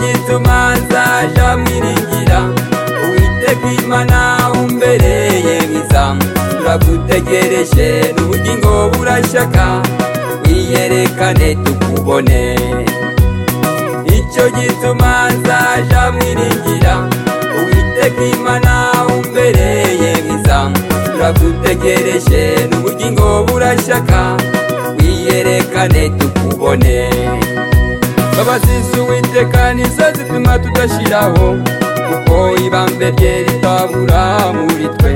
gituma nzaja mwiringira uwiteka imana umbereye mwiza turagutegereje n'ubugingo burashaka wiyerekane tukubone icyo gituma nzaja mwiringira uwiteka imana umbereye mwiza turagutegereje n'ubugingo burashaka wiyerekane tukubone mbabazi z'uwiteka nizo zituma tudashiraho kuko ibambe rye ritabura muri twe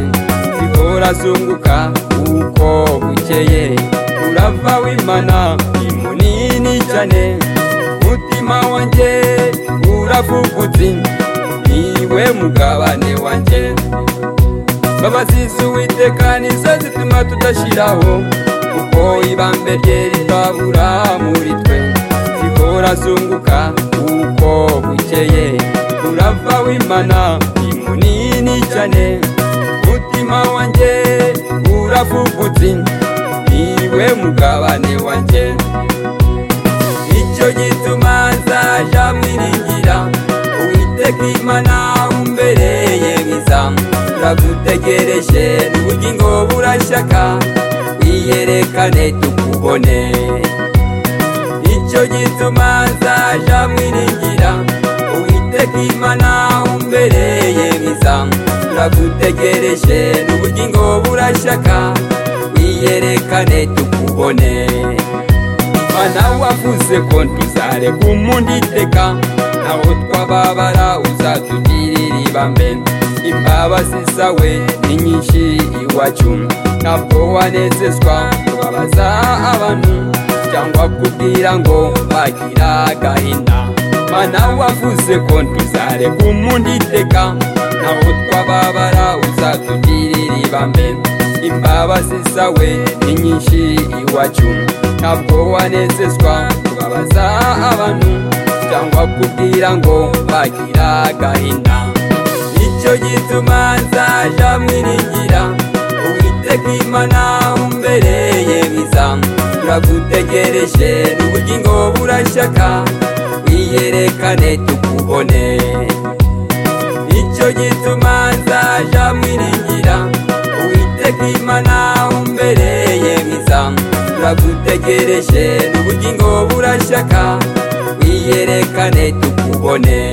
zihora zunguka kuko bukeye urava w'imana ni munini cyane umutima wanjye uravugutse niwe mugabane wanjye mbabazi z'uwiteka nizo zituma tudashiraho kuko ibambe rye ritabura muri twe urazunguka kuko bukeye urava w'imana ni munini cyane umutima wanjye uravugutse niwe mugabane wanjye icyo gituma nzaja mwiringira uwiteka imana umbereye mwiza turagutegereje n'ubugingo burashyaka wiyerekane tukubone nicyo gituma nzaja mwiringira uwiteka imana umbereye mwiza turagutegereje n'ubugingo burashaka wiyerekane tukubone mana wavuze ko ntuzareka umuntu iteka naho twababara uzatugirira ibambe imbabazi zawe ni nyinshi iwacu ntabwo wanezezwa kubabaza abantu cyangwa kubwira ngo bagira agahinda mana wavuze ko ntuzareka umuntu iteka naho twababara uzatugirira ibambe imbabazi zawe ni nyinshi iwacu ntabwo wanezezwa kubabaza abantu cyangwa kubwira ngo bagira agahinda nicyo gituma nzaja mwiringira uwiteka imana umbereye mwiza turagutegereje n'ubugingo burashyaka wiyerekane tukubone icyo gituma nzaja mwiringira uwiteka imana umbereye mwiza turagutegereje n'ubugingo burashyaka wiyerekane tukubone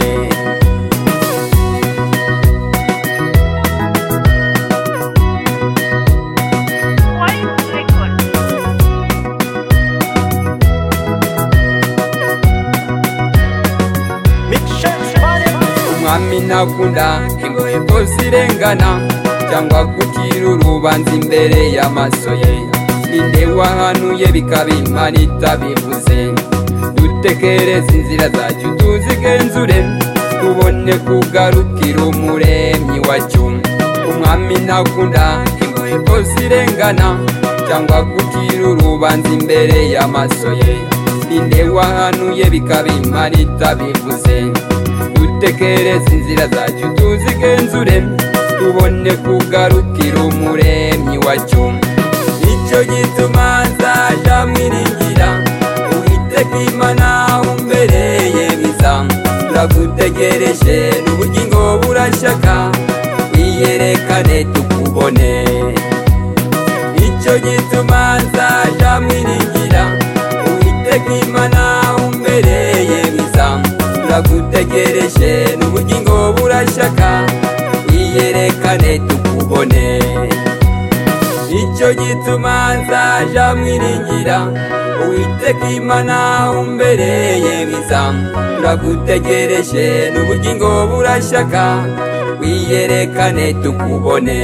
umwami nakunda inkweto zirengana cyangwa gucira urubanza imbere y'amaso ye ninde wahanuye bikaba imana itabivuze dutekereze inzira zacyo tuzigenzure tubone kugarukira umuremyi wacyo umwami nakunda inkweto zirengana cyangwa gucira urubanza imbere y'amaso ye ninde wahanuye bikaba imana itabivuze dutekereze inzira zacu tuzigenzure tubone kugarukira umuremyi wacyo nicyo gituma nzaja mwiringira uwiteka imana umbereye mwiza turagutegereje n'ubugingo burashyaka wiyerekane tukubone nicyo gituma nzaja mwiringira uwiteka imana umbereye mwiza turagutegereje n'ubugingo burashyaka wiyerekane tukubone icyo gituma nzaja mwiringira uwiteka imana umbereye mwiza turagutegereje n'ubugingo burashyaka wiyerekane tukubone